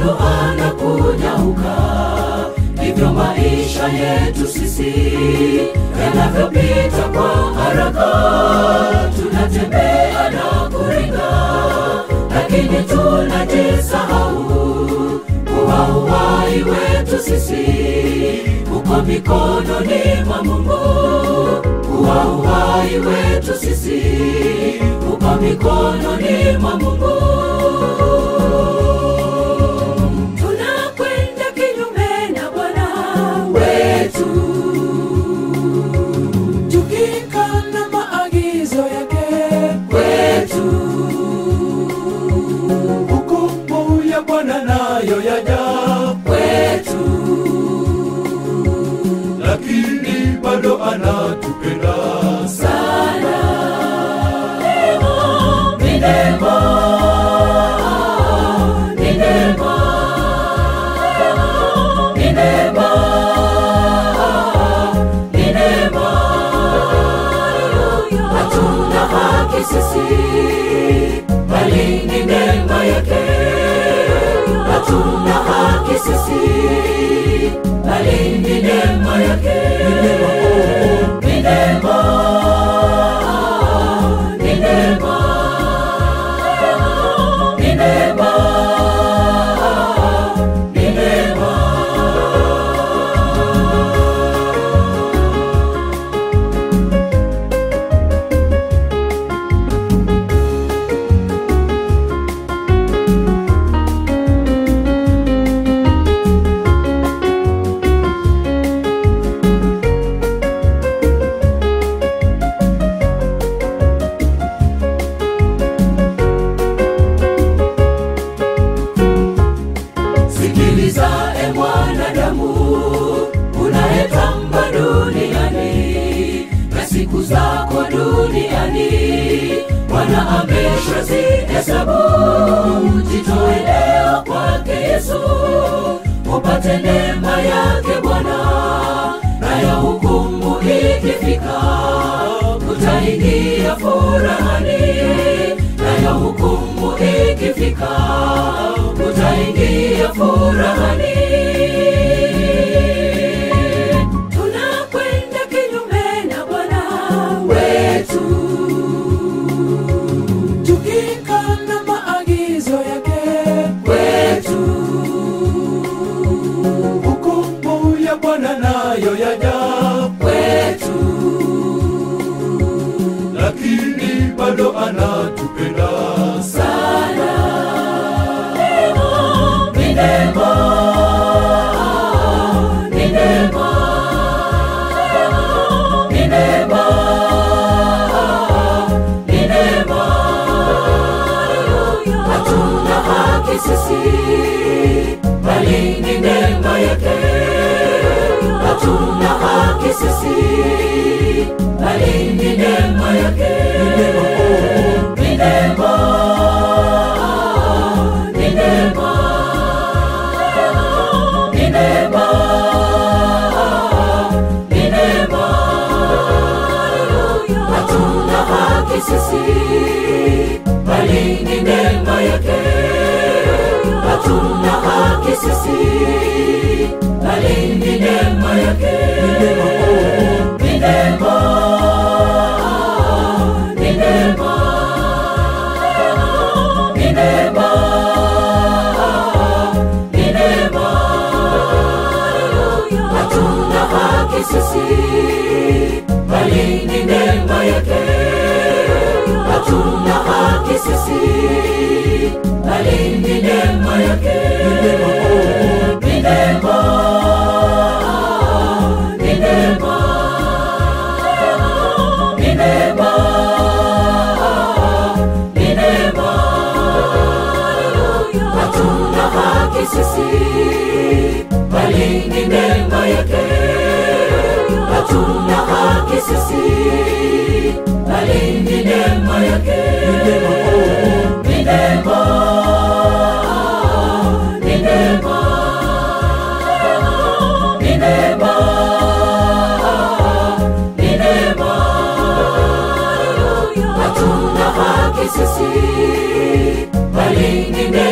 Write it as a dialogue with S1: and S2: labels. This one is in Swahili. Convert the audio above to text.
S1: bado anakunyauka. Ndivyo maisha yetu sisi yanavyopita kwa haraka, tunatembea na kuringa, lakini tunajisahau kuwa uhai wetu sisi uko mikononi mwa Mungu, kuwa uhai wetu sisi uko mikononi mwa Mungu. Tunakwenda kinyume na Bwana wetu,
S2: tukikana maagizo yake
S1: wetu
S2: hukumu ya Bwana nayo yaja,
S1: wetu,
S2: lakini bado anatupenda
S1: sana ni neema, ni neema, ni neema, ni neema. Hatuna haki sisi, bali ni neema yake. Hatuna haki sisi, bali ni neema yake. Ni neema, ni neema, ni neema, ni neema. Sikiliza e mwanadamu, unayetamba duniani na siku zako duniani, Bwana ameshazihesabu. Jitoe leo kwake Yesu, upate neema yake Bwana, nayo hukumu ikifika, utaingia furahani, nayo hukumu ikifika, utaingia furahani. Tunakwenda kinyume na Bwana wetu,
S2: tukikana maagizo yake
S1: wetu,
S2: hukumu ya Bwana nayo yaja,
S1: wetu,
S2: lakini bado anatupenda
S1: sana. Ni neema, ni neema, ni neema, ni neema. Hatuna haki sisi, bali ni neema yake. Hatuna haki sisi, bali ni neema yake. Ni neema, ni neema, ni neema, ni neema. Hatuna haki sisi, bali ni neema yake. Hatuna haki sisi, bali ni neema yake. Ni neema, ni neema, ni neema, ni neema. Hatuna haki sisi, bali ni neema yake. Hatuna haki sisi, bali ni neema yake. Ni neema, ni neema, ni neema, ni neema. Hatuna haki sisi, bali ni neema yake. Hatuna haki sisi, bali ni neema yake. Ni neema, ni neema, ni neema, ni neema. Hatuna haki sisi, bali ni neema